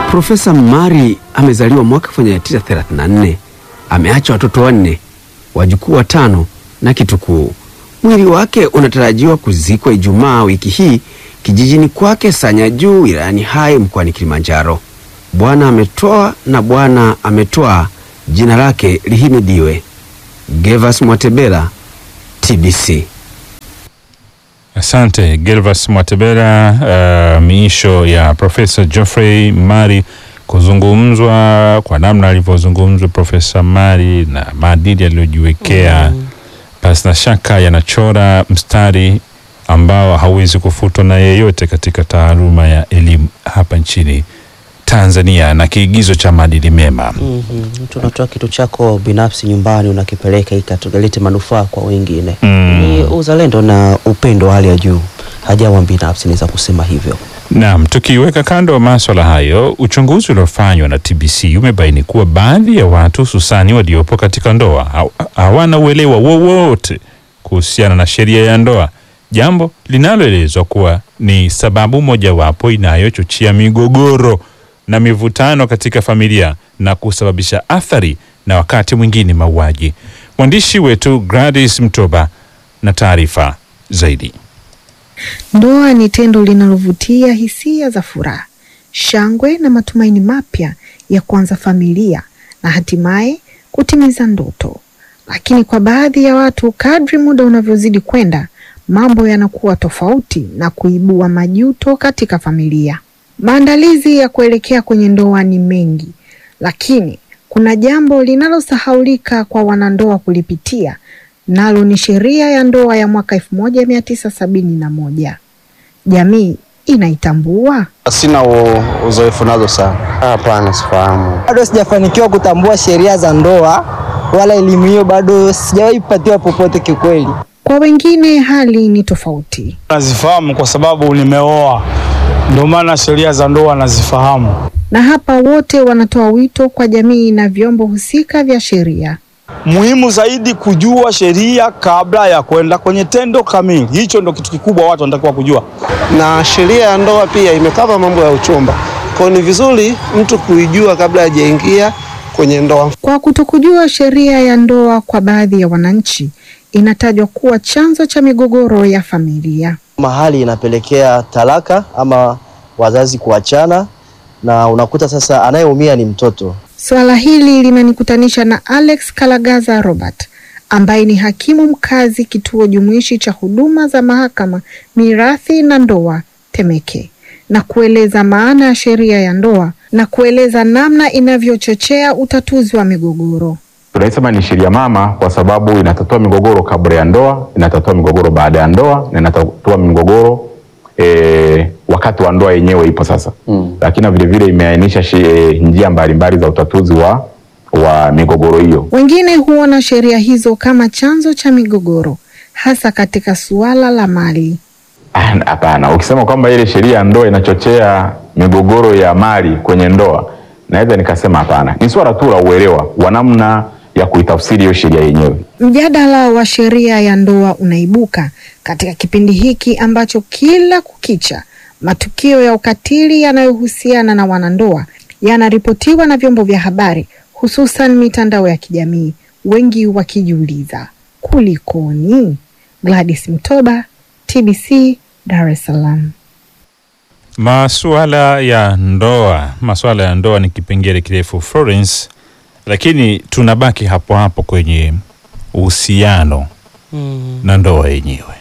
Profesa Mari amezaliwa mwaka 1934. Ameacha watoto wanne, wajukuu watano na kitukuu. Mwili wake unatarajiwa kuzikwa Ijumaa wiki hii kijijini kwake Sanya Juu wilayani Hai mkoani Kilimanjaro. Bwana ametoa na Bwana ametoa, jina lake lihimidiwe. Gervas Mwatebela, TBC. Asante Gervas Mwatebela. Uh, miisho ya Profesa Geoffrey Mari kuzungumzwa kwa namna alivyozungumzwa Profesa Mari na maadili aliyojiwekea mm. Pasi na shaka yanachora mstari ambao hauwezi kufutwa na yeyote katika taaluma ya elimu hapa nchini Tanzania na kiigizo cha maadili mema. mm -hmm. Tunatoa kitu chako binafsi nyumbani unakipeleka ikatalete manufaa kwa wengine Mm. ni uzalendo na upendo wa hali ya juu, hajawa binafsi, naweza kusema hivyo. Naam, tukiweka kando maswala hayo, uchunguzi uliofanywa na TBC umebaini kuwa baadhi ya watu hususani waliopo katika ndoa haw- hawana uelewa wowote kuhusiana na sheria ya ndoa, jambo linaloelezwa kuwa ni sababu mojawapo inayochochea migogoro na mivutano katika familia na kusababisha athari na wakati mwingine mauaji. Mwandishi wetu Gladys Mtoba na taarifa zaidi. Ndoa ni tendo linalovutia hisia za furaha, shangwe na matumaini mapya ya kuanza familia na hatimaye kutimiza ndoto. Lakini kwa baadhi ya watu, kadri muda unavyozidi kwenda, mambo yanakuwa tofauti na kuibua majuto katika familia. Maandalizi ya kuelekea kwenye ndoa ni mengi, lakini kuna jambo linalosahaulika kwa wanandoa kulipitia, nalo ni sheria ya ndoa ya mwaka elfu moja mia tisa sabini na moja. Jamii inaitambua? Sina u- uzoefu nazo sana. Hapana, sifahamu. bado sijafanikiwa kutambua sheria za ndoa wala elimu hiyo bado sijawahi kupatiwa popote kiukweli. Kwa wengine hali ni tofauti. Nazifahamu kwa sababu nimeoa, ndio maana sheria za ndoa nazifahamu. Na hapa wote wanatoa wito kwa jamii na vyombo husika vya sheria. Muhimu zaidi kujua sheria kabla ya kwenda kwenye tendo kamili. Hicho ndo kitu kikubwa watu wanatakiwa kujua. Na sheria ya ndoa pia imekava mambo ya uchumba, kwa hiyo ni vizuri mtu kuijua kabla hajaingia kwenye ndoa. Kwa kutokujua sheria ya ndoa kwa baadhi ya wananchi, inatajwa kuwa chanzo cha migogoro ya familia. Mahali inapelekea talaka ama wazazi kuachana, na unakuta sasa anayeumia ni mtoto. Suala hili linanikutanisha na Alex Kalagaza Robert ambaye ni hakimu mkazi kituo jumuishi cha huduma za mahakama mirathi na ndoa Temeke, na kueleza maana ya sheria ya ndoa na kueleza namna inavyochochea utatuzi wa migogoro. Tunaisema ni sheria mama kwa sababu inatatua migogoro kabla ya ndoa, inatatua migogoro baada ya ndoa na inatatua migogoro e, wakati wa ndoa yenyewe ipo sasa mm. Lakini vile vile imeainisha shi- e, njia mbalimbali za utatuzi wa, wa migogoro hiyo. Wengine huona sheria hizo kama chanzo cha migogoro, hasa katika suala la mali. Ah, Hapana, ukisema kwamba ile sheria ya ndoa inachochea migogoro ya mali kwenye ndoa, naweza nikasema hapana. Ni swala tu la uelewa wa namna ya kuitafsiri hiyo sheria yenyewe. Mjadala wa sheria ya ndoa unaibuka katika kipindi hiki ambacho kila kukicha matukio ya ukatili yanayohusiana na wanandoa yanaripotiwa na vyombo vya habari, hususan mitandao ya kijamii, wengi wakijiuliza kulikoni? Gladys Mtoba, TBC, Dar es Salaam. Masuala ya ndoa, masuala ya ndoa ni kipengele kirefu Florence, lakini tunabaki hapo hapo kwenye uhusiano na ndoa yenyewe.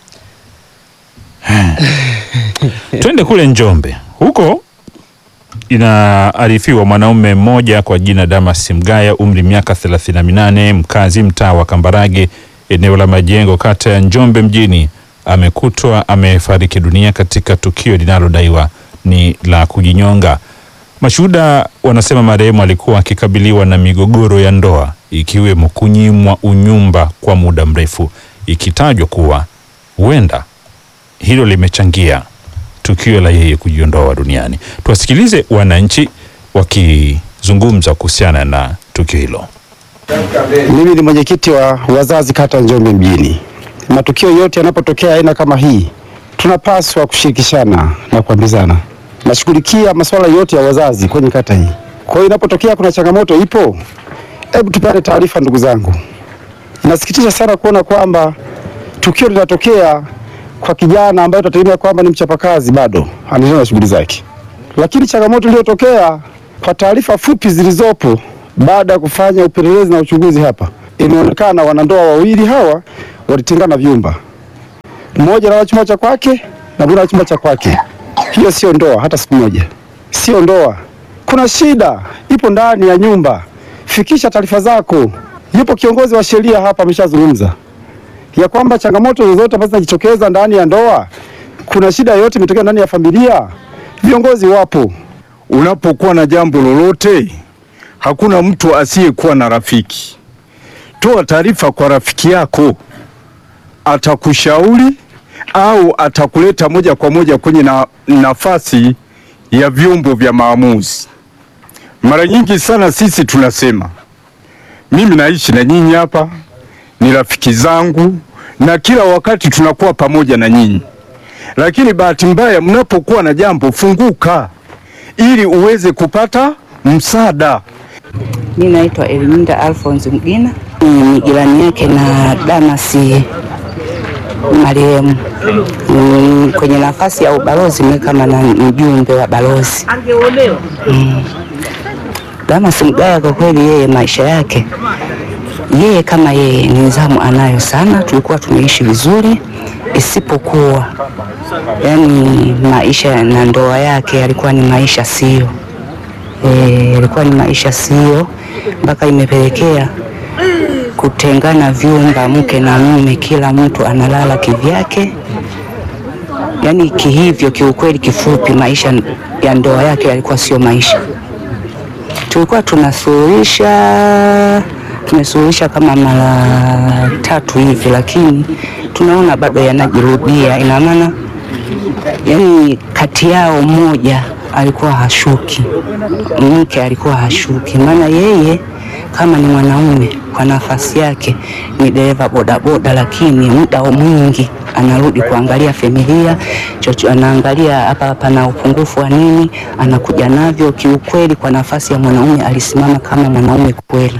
Twende kule Njombe, huko inaarifiwa mwanaume mmoja kwa jina Damas Mgaya, umri miaka 38, mkazi mtaa wa Kambarage, eneo la Majengo, kata ya Njombe mjini, amekutwa amefariki dunia katika tukio linalodaiwa ni la kujinyonga. Mashuhuda wanasema marehemu alikuwa akikabiliwa na migogoro ya ndoa ikiwemo kunyimwa unyumba kwa muda mrefu, ikitajwa kuwa huenda hilo limechangia tukio la yeye kujiondoa duniani. Tuwasikilize wananchi wakizungumza kuhusiana na tukio hilo. Mimi ni mwenyekiti wa wazazi kata Njombe mjini. Matukio yote yanapotokea aina kama hii, tunapaswa kushirikishana na kuambizana nashughulikia masuala yote ya wazazi kwenye kata hii. Kwa hiyo inapotokea kuna changamoto ipo, hebu tupate taarifa ndugu zangu. Inasikitisha sana kuona kwamba tukio linatokea kwa kijana ambaye tunategemea kwamba ni mchapakazi, bado anaendelea na shughuli zake, lakini changamoto iliyotokea kwa taarifa fupi zilizopo baada ya kufanya upelelezi na uchunguzi hapa, inaonekana wanandoa wawili hawa walitengana vyumba, mmoja analala chumba cha kwake na mwingine analala chumba cha kwake. Hiyo sio ndoa hata siku moja, sio ndoa. Kuna shida ipo ndani ya nyumba, fikisha taarifa zako. Yupo kiongozi wa sheria hapa ameshazungumza ya kwamba changamoto zozote ambazo zinajitokeza ndani ya ndoa, kuna shida yoyote imetokea ndani ya familia, viongozi wapo. Unapokuwa na jambo lolote, hakuna mtu asiyekuwa na rafiki. Toa taarifa kwa rafiki yako, atakushauri au atakuleta moja kwa moja kwenye na, nafasi ya vyombo vya maamuzi. Mara nyingi sana sisi tunasema, mimi naishi na nyinyi hapa, ni rafiki zangu na kila wakati tunakuwa pamoja na nyinyi, lakini bahati mbaya, mnapokuwa na jambo, funguka ili uweze kupata msaada. Mi naitwa Eliminda Alphonse Mgina, ni jirani yake na Damasi marehemu. Mm, kwenye nafasi ya ubalozi mimi kama na mjumbe wa balozi mm. Damas Mgaya kwa kweli, yeye maisha yake yeye kama yeye nidhamu anayo sana, tulikuwa tumeishi vizuri, isipokuwa yani maisha na ndoa yake yalikuwa ni maisha sio eh, yalikuwa ni maisha sio, mpaka imepelekea kutengana vyumba, mke na mume, kila mtu analala kivyake. Yani kihivyo, kiukweli, kifupi, maisha ya ndoa yake yalikuwa sio maisha. Tulikuwa tunasuluhisha, tumesuluhisha kama mara tatu hivi, lakini tunaona bado yanajirudia. Ina maana yani kati yao mmoja alikuwa hashuki, mke alikuwa hashuki, maana yeye kama ni mwanaume kwa nafasi yake ni dereva bodaboda, lakini muda mwingi anarudi kuangalia familia chocho, anaangalia hapa pana upungufu wa nini, anakuja navyo. Kiukweli, kwa nafasi ya mwanaume alisimama kama mwanaume kweli.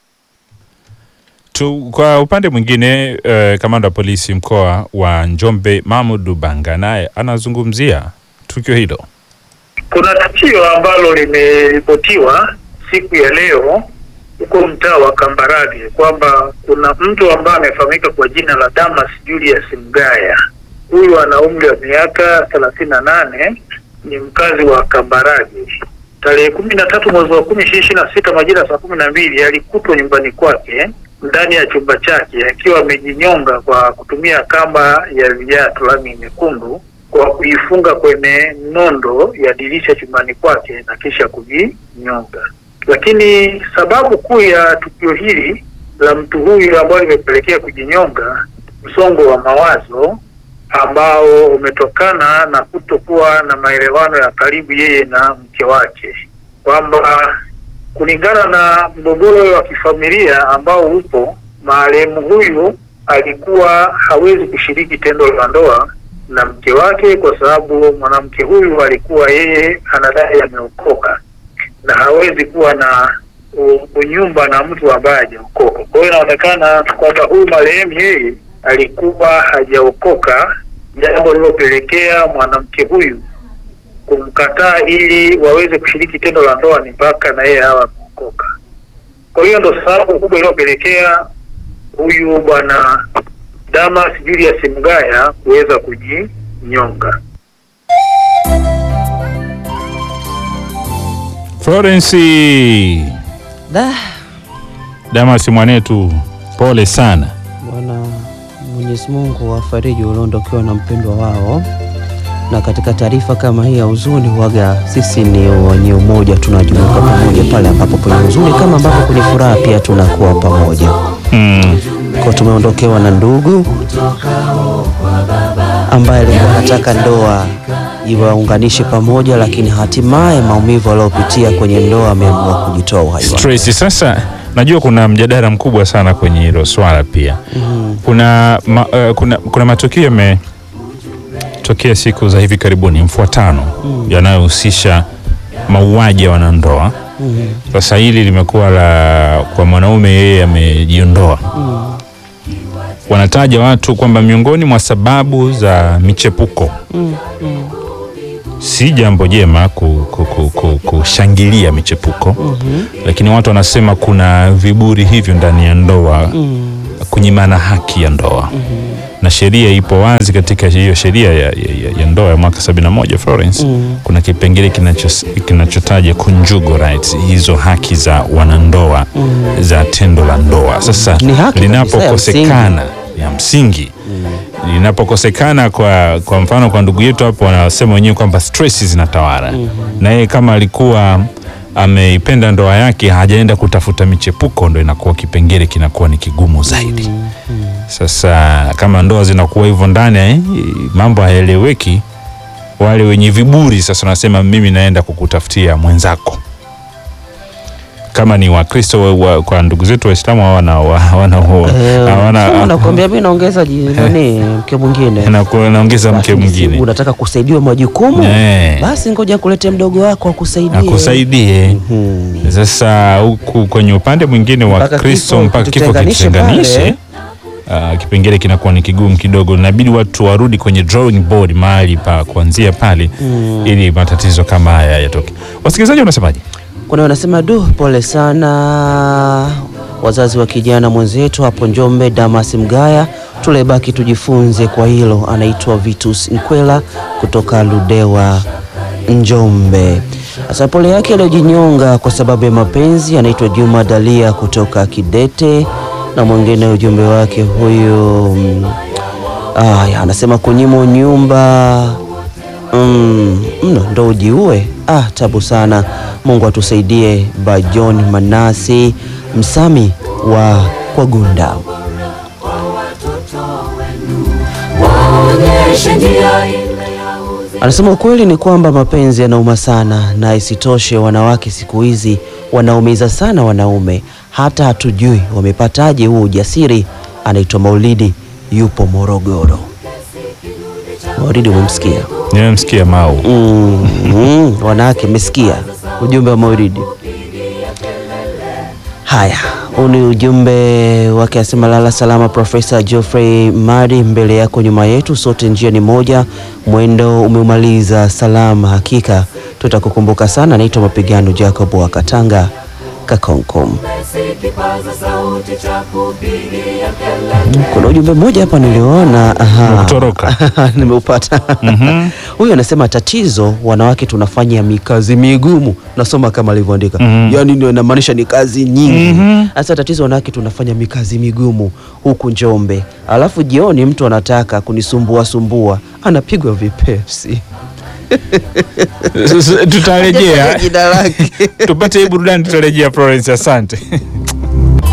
Tu, kwa upande mwingine uh, kamanda wa polisi mkoa wa Njombe Mahmud Banga naye anazungumzia tukio hilo. Kuna tukio ambalo limeripotiwa siku ya leo huko mtaa wa Kambarage kwamba kuna mtu ambaye amefahamika kwa jina la Damas Julius Mgaya. Huyu ana umri wa miaka thelathini na nane, ni mkazi wa Kambarage. Tarehe kumi na tatu mwezi wa kumi ishirini na sita majira saa kumi na mbili alikutwa nyumbani kwake ndani ya chumba chake akiwa amejinyonga kwa kutumia kamba ya viatu rangi nyekundu kwa kuifunga kwenye nondo ya dirisha chumbani kwake na kisha kujinyonga. Lakini sababu kuu ya tukio hili la mtu huyu ambayo limepelekea kujinyonga, msongo wa mawazo ambao umetokana na kutokuwa na maelewano ya karibu yeye na mke wake, kwamba kulingana na mgogoro wa kifamilia ambao upo, marehemu huyu alikuwa hawezi kushiriki tendo la ndoa na mke wake kwa sababu mwanamke huyu alikuwa yeye anadai ameokoka na hawezi kuwa na unyumba na mtu ambaye hajaokoka. Kwa hiyo inaonekana kwamba huyu marehemu yeye alikuwa hajaokoka, jambo lililopelekea mwanamke huyu kumkataa ili waweze kushiriki tendo la ndoa ni mpaka na yeye hawa ameokoka. Kwa hiyo ndo sababu kubwa iliyopelekea huyu bwana Damas Julius Mgaya kuweza kujinyonga. Florence Da, Damas mwanetu, pole sana. Bwana Mwenyezi Mungu wafariji walioondokewa na mpendwa wao. Na katika taarifa kama hii ya huzuni, huaga sisi ni wenye umoja, tunajumuika pamoja pale ambapo kwenye huzuni kama ambapo kwenye furaha pia tunakuwa pamoja. Mm. Kwa tumeondokewa na ndugu ambaye alikuwa anataka ndoa iwaunganishe pamoja, lakini hatimaye maumivu aliyopitia kwenye ndoa ameamua kujitoa uhai wake. Stress. Sasa najua kuna mjadala mkubwa sana kwenye hilo swala pia. Mhm. Kuna, ma, uh, kuna, kuna matukio yametokea yametokea siku za hivi karibuni mfuatano yanayohusisha mauaji ya wanandoa. Sasa hili limekuwa la kwa mwanaume, yeye amejiondoa. Wanataja watu kwamba miongoni mwa sababu za michepuko si jambo jema ku- ku- ku- ku- kushangilia michepuko lakini watu wanasema kuna viburi hivyo ndani ya ndoa kunyimana haki ya ndoa na sheria ipo wazi katika hiyo sheria ya, ya, ya, ya ndoa ya mwaka 71 Florence kuna kipengele kinacho- kinachotaja conjugal rights hizo haki za wanandoa za tendo la ndoa sasa Ni haki kabisa ya linapokosekana ya msingi linapokosekana kwa, kwa mfano kwa ndugu yetu hapo wanasema wenyewe kwamba stress zinatawala na yeye kama alikuwa ameipenda ndoa yake hajaenda kutafuta michepuko ndo inakuwa kipengele kinakuwa ni kigumu zaidi sasa kama ndoa zinakuwa hivyo ndani eh, mambo hayaeleweki wale wenye viburi sasa wanasema mimi naenda kukutafutia mwenzako kama ni wakristo wa, wa, kwa ndugu zetu waislamu hawana hawana hawana nakwambia mi naongeza ji- nani mke mwingine na ku- naongeza mke Lakini si mwingine unataka kusaidiwa majukumu Eh. basi ngoja kulete mdogo wako akusaidie akusaidie sasa huku kwenye upande mwingine wa Mpaka kristo kifo mpaka kifo kitutenganishe kitutenganishe uh, kipengele kinakuwa ni kigumu kidogo inabidi watu warudi kwenye drawing board mahali pa kuanzia pale Mm. ili matatizo kama haya yatoke wasikilizaji wanasemaje kuna wanasema du pole sana wazazi wa kijana mwenzetu hapo njombe damas mgaya tulebaki tujifunze kwa hilo anaitwa vitus nkwela kutoka ludewa njombe sasa pole yake aliyojinyonga kwa sababu ya mapenzi anaitwa juma dalia kutoka kidete na mwingine ujumbe wake huyu mm, aya anasema kunyimwa nyumba Mm, mno ndo ujiue. Ah, tabu sana. Mungu atusaidie. By John Manasi Msami wa Kwagunda. Anasema ukweli ni kwamba mapenzi yanauma sana, na isitoshe wanawake siku hizi wanaumiza sana wanaume, hata hatujui wamepataje huo ujasiri. Anaitwa Maulidi, yupo Morogoro. Maulidi, umemsikia? nimemsikia mau Mm, mm, wanawake mmesikia ujumbe wa Maulidi. Haya, huu ni ujumbe wake, asema lala salama Profesa Geoffrey Madi, mbele yako nyuma yetu, sote njia ni moja, mwendo umeumaliza salama, hakika tutakukumbuka sana. Naitwa Mapigano Jacob wa Katanga Kakonkom. Kuna ujumbe mmoja hapa niliona, aha. Umekutoroka. nimeupata. Huyu anasema tatizo, wanawake tunafanya mikazi migumu. Nasoma kama alivyoandika, yaani ndio inamaanisha ni kazi nyingi. Sasa tatizo, wanawake tunafanya mikazi migumu huku Njombe, alafu jioni mtu anataka kunisumbua sumbua, anapigwa vipepsi. tutarejea Jina lake. tupate hii burudani tutarejea Florence asante